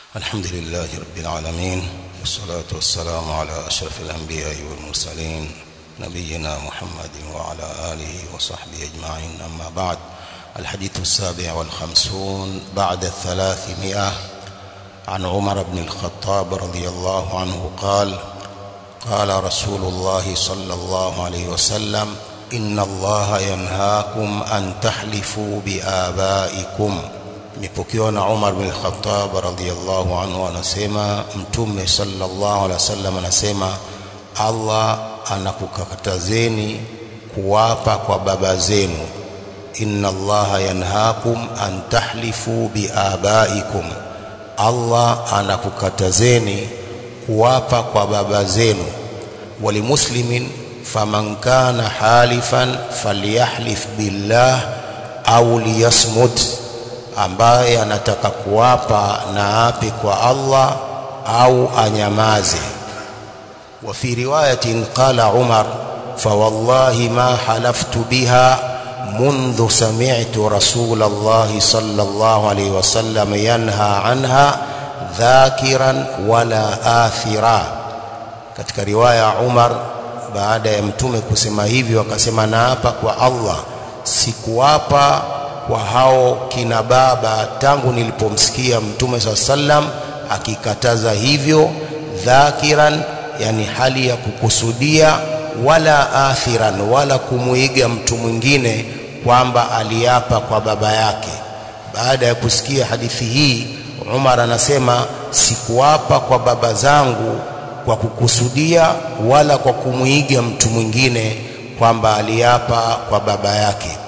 الحمد لله رب العالمين والصلاة والسلام على أشرف الأنبياء والمرسلين نبينا محمد وعلى آله وصحبه أجمعين أما بعد الحديث السابع والخمسون بعد الثلاثمائة عن عمر بن الخطاب رضي الله عنه قال قال رسول الله صلى الله عليه وسلم إن الله ينهاكم أن تحلفوا بآبائكم imepokewa na Umar bin Khattab radhiyallahu anhu anasema mtume sallallahu alaihi wasallam anasema Allah anakukatazeni kuwapa kwa baba zenu inna Allah yanhaakum an tahlifu biabaikum Allah anakukatazeni kuwapa kwa baba zenu walimuslimin faman kana halifan falyahlif billah au liyasmut ambaye anataka kuwapa na ape kwa Allah au anyamaze wa fi riwayatin qala Umar فوالله ما حلفت بها منذ سمعت رسول الله صلى الله عليه وسلم ينهى عنها ذاكرا ولا آثرا katika riwaya Umar baada ya mtume kusema hivyo akasema naapa kwa Allah sikuwapa kwa hao kina baba tangu nilipomsikia mtume saa sallam akikataza hivyo dhakiran yani hali ya kukusudia wala athiran wala kumuiga mtu mwingine kwamba aliapa kwa baba yake baada ya kusikia hadithi hii Umar anasema sikuapa kwa baba zangu kwa kukusudia wala kwa kumuiga mtu mwingine kwamba aliapa kwa baba yake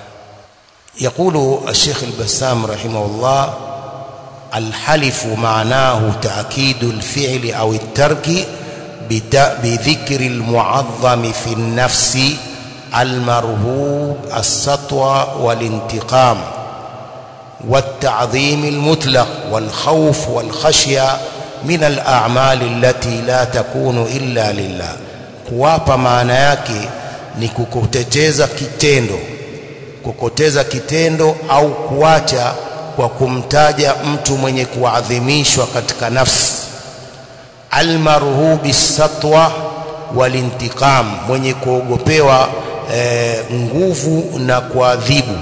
يقول الشيخ البسام رحمه الله الحلف معناه تأكيد الفعل أو الترك بذكر المعظم في النفس المرهوب السطوة والانتقام والتعظيم المطلق والخوف والخشية من الأعمال التي لا تكون إلا لله kuwapa maana yake ni kukuteteza kitendo kukoteza kitendo au kuacha kwa kumtaja mtu mwenye kuadhimishwa katika nafsi almarhubi satwa walintiqam mwenye kuogopewa e, nguvu na kuadhibu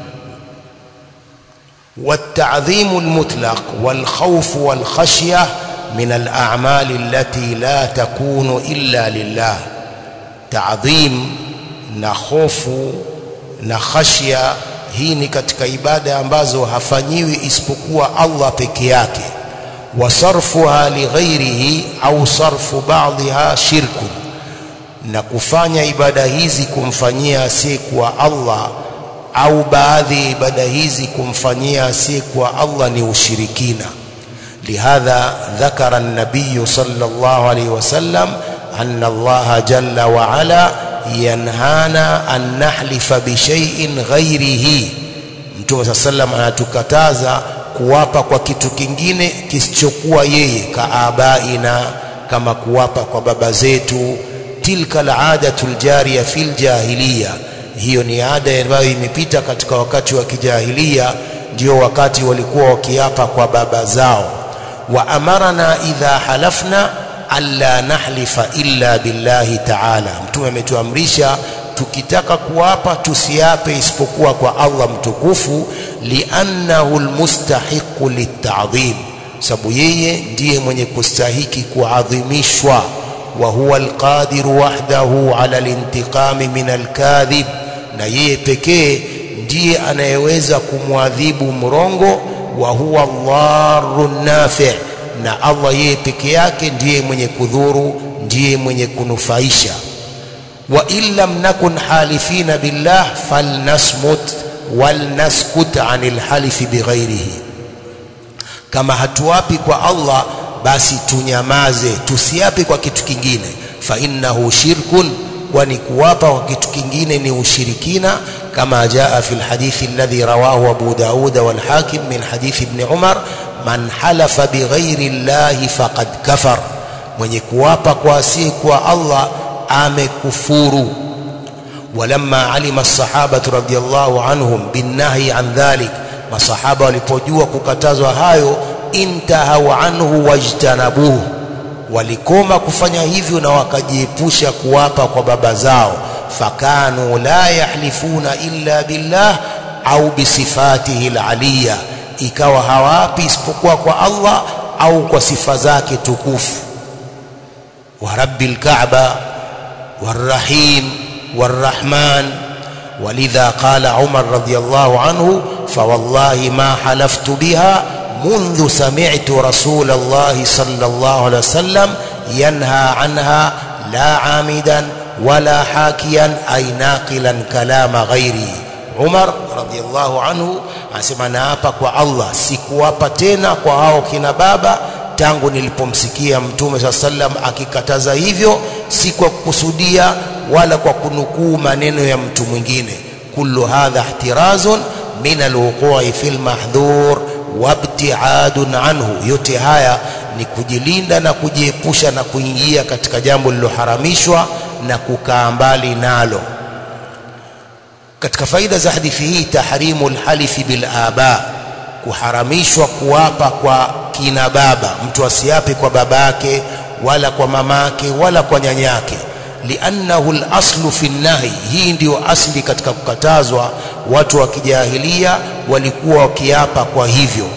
والتعظيم المطلق والخوف والخشية من الأعمال التي لا تكون إلا لله تعظيم نخوف na khashya hii ni katika ibada ambazo hafanyiwi isipokuwa Allah peke yake wasarfuha lighairihi au sarfu ba'dha shirku na kufanya ibada hizi kumfanyia asiyekuwa Allah au baadhi ya ibada hizi kumfanyia asiyekuwa Allah ni ushirikina lihadha dhakara an-nabiy sallallahu alayhi wasallam anna Allah jalla wa ala yanhana an nahlifa bi shay'in ghairihi Mtume sa sallam anatukataza kuwapa kwa kitu kingine kisichokuwa yeye kaabaina kama kuwapa kwa baba zetu tilka al'adatu aljariya fil jahiliya hiyo ni ada ambayo imepita katika wakati wa kijahilia ndio wakati walikuwa wakiapa kwa baba zao wa amarana idha halafna alla nahlifa illa billahi ta'ala mtume ametuamrisha tukitaka kuapa tusiape isipokuwa kwa Allah mtukufu li'annahu almustahiqu litta'dhim sababu yeye ndiye mwenye kustahiki kuadhimishwa wa huwa alqadiru wahdahu ala alintiqami min alkadhib na yeye pekee ndiye anayeweza kumwadhibu mrongo wa huwa Allahu nafi' na Allah yeye peke yake ndiye mwenye kudhuru ndiye mwenye kunufaisha wa illam nakun halifina billah falnasmut walnaskut anil halifi bighairihi kama hatuapi kwa Allah basi tunyamaze tusiape kwa kitu kingine fa innahu shirkun kwani kuwapa kwa kitu kingine ni ushirikina kama jaa fi alhadithi alladhi rawahu Abu Daud wal Hakim min hadithi ibn Umar man halafa bighairi llahi faqad kafar mwenye kuwapa kwa asiyekuwa Allah amekufuru walamma alima as-sahabatu radiyallahu anhum binnahi an dhalik masahaba walipojua kukatazwa hayo intahau anhu wajtanabuhu walikoma kufanya hivyo na wakajiepusha kuwapa kwa baba zao fakanu la yahlifuna illa billah au bisifatihi alaliya ikawa hawapi isipokuwa kwa Allah au kwa sifa zake tukufu wa rabbil kaaba والرحيم والرحمن ولذا قال عمر رضي الله عنه فوالله ما حلفت بها منذ سمعت رسول الله صلى الله عليه وسلم ينهى عنها لا عامدا ولا حاكيا أي ناقلا كلام غيري Umar radhiallahu anhu anasema naapa kwa Allah sikuwapa tena kwa hao kina baba tangu nilipomsikia mtume saa sallam akikataza hivyo si kwa kukusudia wala kwa kunukuu maneno ya mtu mwingine kullu hadha ihtirazun min alwuqui fi lmahdhur wabtiadun anhu yote haya ni kujilinda na kujiepusha na kuingia katika jambo lililoharamishwa na kukaa mbali nalo katika faida za hadithi hii tahrimu lhalifi bilaba kuharamishwa kuapa kwa kina baba mtu asiape kwa babake wala kwa mamake wala kwa nyanyake liannahu laslu fi nahi hii ndiyo asli katika kukatazwa watu wa kijahilia walikuwa wakiapa kwa hivyo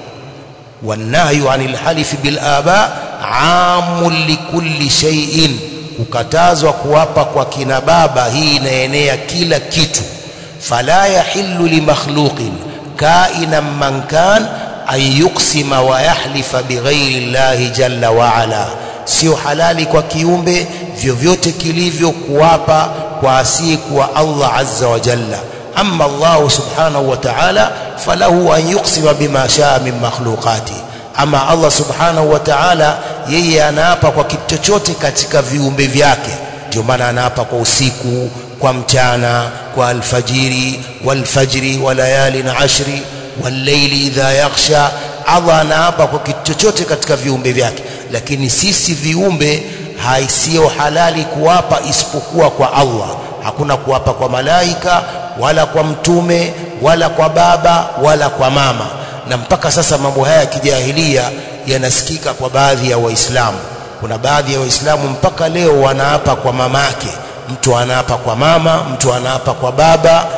والنهي عن الحلف بالآباء عام لكل شيء kukatazwa kuwapa kwa kina baba hii inaenea kila kitu fala yahillu limakhluqin kainan man kan an yuqsima wa yahlifa bighairi llahi jalla wa ala sio halali kwa kiumbe vyovyote kilivyo kuwapa kwa asiyekuwa Allah azza wa jalla amma Allah subhanahu wa ta'ala falahu an yuqsima bima shaa min makhluqati ama Allah subhanahu wa ta'ala yeye anaapa kwa kitu chochote katika viumbe vyake ndio maana anaapa kwa usiku kwa mchana kwa alfajiri walfajri wa layalin ashri walleili idha yaghsha Allah anaapa kwa kitu chochote katika viumbe vyake lakini sisi viumbe haisiyo halali kuwapa isipokuwa kwa Allah hakuna kuwapa kwa malaika wala kwa mtume wala kwa baba wala kwa mama na mpaka sasa mambo haya ya kijahilia yanasikika kwa baadhi ya waislamu kuna baadhi ya waislamu mpaka leo wanaapa kwa mamake mtu anaapa kwa mama mtu anaapa kwa baba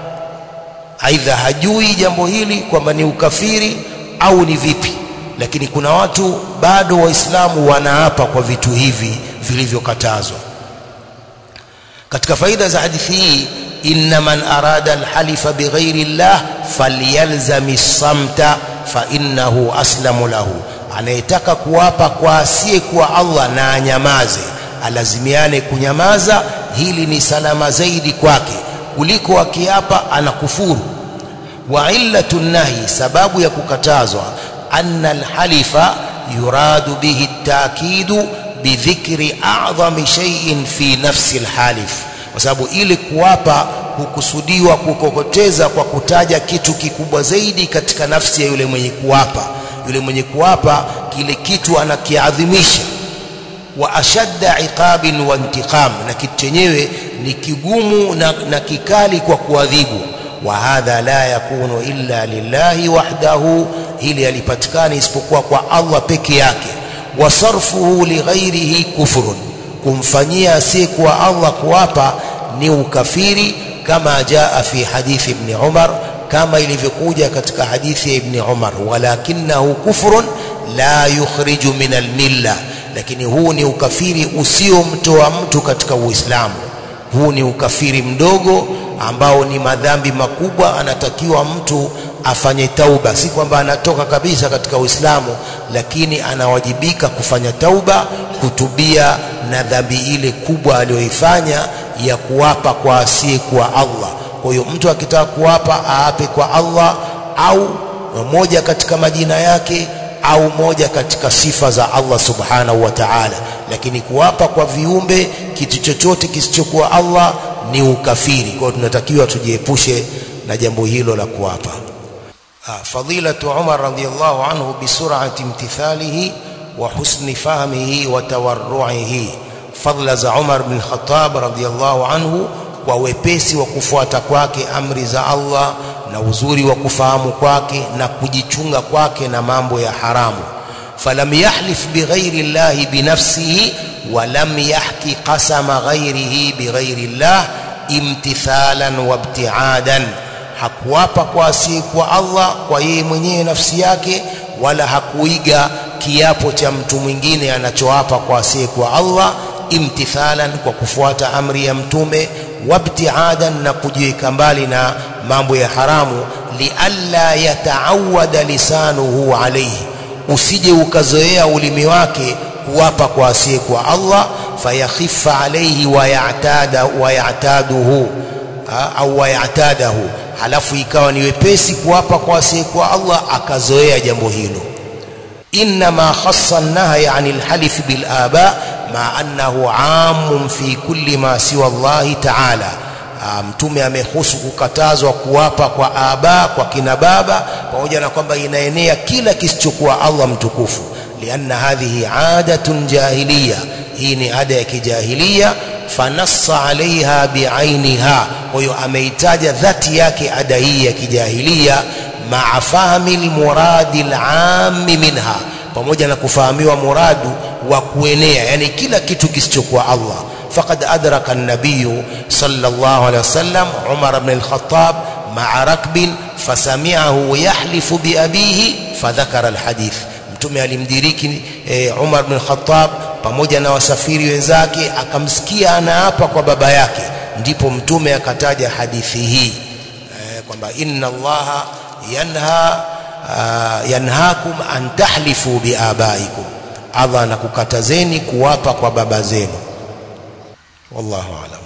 aidha hajui jambo hili kwamba ni ukafiri au ni vipi lakini kuna watu bado waislamu wanaapa kwa vitu hivi vilivyokatazwa katika faida za hadithi hii inna man arada alhalifa bighairi llah falyalzami samta fa innahu aslamu lahu anayetaka kuapa kwa asiye kuwa Allah na anyamaze alazimiane kunyamaza hili ni salama zaidi kwake kuliko akiapa anakufuru wa illatu nahi sababu ya kukatazwa anna alhalifa yuradu bihi takidu bidhikri a'dhami shay'in fi nafsi alhalif kwa sababu ili kuwapa hukusudiwa kukokoteza kwa kutaja kitu kikubwa zaidi katika nafsi ya yule mwenye kuwapa yule mwenye kuwapa kile kitu anakiadhimisha wa ashadda iqabin wa intiqam na kitu chenyewe ni kigumu na, na kikali kwa kuadhibu wa hadha la yakunu illa lillahi wahdahu hili alipatikani isipokuwa kwa Allah peke yake wa sarfuhu lighairihi kufrun kumfanyia asiyekuwa Allah kuwapa ni ukafiri kama jaa fi hadithi ibn Umar kama ilivyokuja katika hadithi ya ibn Umar walakinahu kufrun la yukhriju min almilla lakini huu ni ukafiri usiomtoa mtu katika Uislamu huu ni ukafiri mdogo ambao ni madhambi makubwa anatakiwa mtu afanye tauba si kwamba anatoka kabisa katika Uislamu lakini anawajibika kufanya tauba kutubia na dhambi ile kubwa aliyoifanya ya kuwapa kwa asiye kwa Allah kwa hiyo mtu akitaka kuwapa aape kwa Allah au moja katika majina yake au moja katika sifa za Allah subhanahu wa ta'ala lakini kuwapa kwa viumbe kitu chochote kisichokuwa Allah ni ukafiri kwa hiyo tunatakiwa tujiepushe na jambo hilo la kuwapa fadilatu Umar radhiyallahu anhu bisur'ati imtithalihi wa husni fahmihi wa tawarru'ihi fadla za Umar bin Khattab radhiyallahu anhu kwa wepesi wa kufuata kwake amri za Allah na uzuri wa kufahamu kwake na kujichunga kwake na mambo ya haramu falam yahlif bighairi llahi binafsihi walam yahki qasama ghairihi bighairi llah imtithalan wabtiadan hakuapa kwa asiyekuwa Allah kwa yeye mwenyewe nafsi yake wala hakuiga kiapo cha mtu mwingine anachoapa kwa asiyekuwa Allah imtithalan kwa kufuata amri ya mtume wabtiadan na kujiweka mbali na mambo ya haramu lialla yataawada lisanuhu alayhi usije ukazoea ulimi wake kuwapa kwa asiyekuwa Allah fayakhifa alayhi wayatada wayataduhu au wayatadahu halafu ikawa ni wepesi kuwapa kwa asiyekuwa Allah akazoea jambo hilo إنما خص النهي عن الحلف بالآباء مع أنه عام في كل ما سوى الله تعالى mtume amehusu kukatazwa kuwapa kwa aba kwa kina baba pamoja na kwamba inaenea kila kisichokuwa Allah mtukufu lianna hadhihi adatun jahiliya hii ni ada ya kijahilia fanassa alaiha biainiha kwa hiyo ameitaja dhati yake ada hii ya kijahilia maa fahmi lmuradi lami minha pamoja na kufahamiwa muradu wa kuenea yani kila kitu kisichokuwa Allah فقد أدرك النبي صلى الله عليه وسلم عمر بن الخطاب مع ركب فسمعه يحلف بأبيه فذكر الحديث mtume alimdiriki eh, Umar bin Khattab pamoja na wasafiri wenzake akamsikia anaapa kwa baba yake ndipo mtume akataja hadithi hii eh, kwamba inna allaha yanha uh, yanhakum an tahlifu biabaikum Allah anakukatazeni kuwapa kwa baba zenu wallahu alam